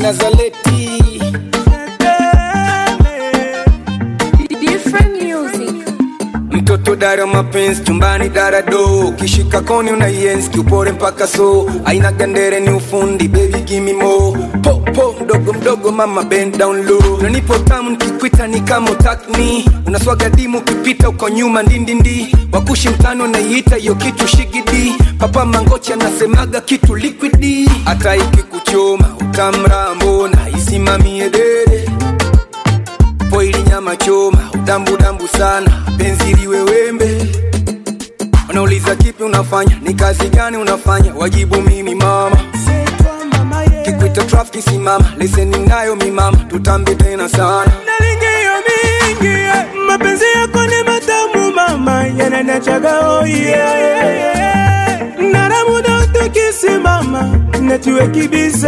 Nazaleti Different music. mtoto dara mapenzi chumbani dara do kishika koni unaienzi kiupore mpaka so aina gandere ni ufundi baby gimme more po po mdogo mdogo mama bend down low unanipo tamu nikikwita ni kama utakni unaswaga dimu ukipita uko nyuma ndindindi wakushi mtano naiita hiyo kitu shigidi papa mangochi anasemaga kitu liquidi hata ikikuchoma utamrambo na isimamie dede poili nyama choma udambudambu sana penzi liwe wembe wanauliza kipi unafanya ni kazi gani unafanya wajibu mimi mama kikwita trafiki simama leseni nayo mimama tutambe tena sana nalingiyo mingi eh, mapenzi yako ni matamu mama yananachaga oye naramuda utukisimama natiwe kibize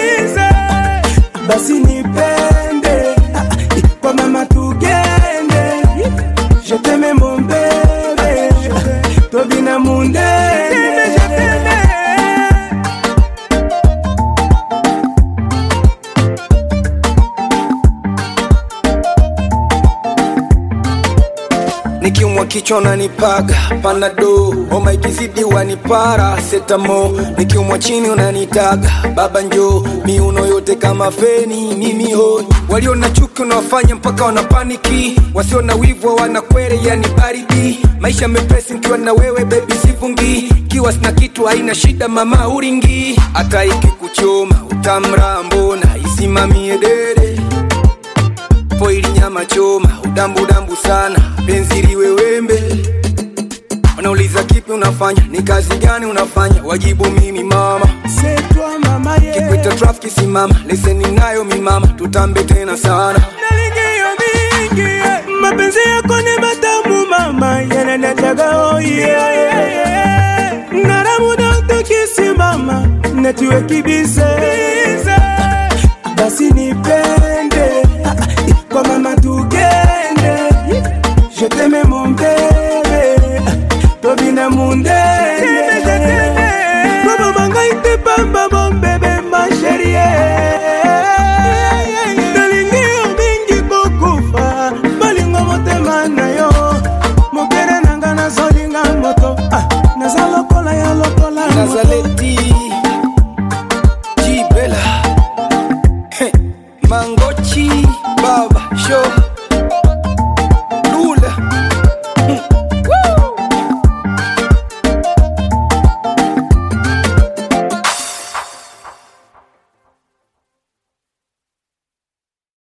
basi nipende ah, ah, kwa mama tugende je t'aime mon bébé tobina mundene nikiumwa kichwa unanipaga panado homa ikizidi wanipara setamo nikiumwa chini unanitaga baba njo miuno yote kama feni mimi hoi walio na chuki unawafanya mpaka wanapaniki wasio na wivu wanakwere yani baridi maisha mepesi nikiwa na wewe bebi sivungi kiwa sina kitu haina shida mama uringi hata ikikuchoma utamrambo na isimamie dede poili nyama choma udambudambu sana penzi liwe wembe wanauliza kipi unafanya ni kazi gani unafanya wajibu mimi mama c'est toi mama yeah. kikwita trafiki simama leseni nayo mimama tutambe tena sana nalingiyo mingi eh, mapenzi yako ni matamu mama yananachaga oye naramuda utukisimama natiwe kibize basi nipende ah, ah, kwa mama tugende je t'aime mon bébé tobina mundene kobomangai pamba mon bébé ma chérie nalingi yo mingi kokufa balingo motema na yo mokere nanga nazolinga moto ah, naza lokola ya lokola moto. nazaleti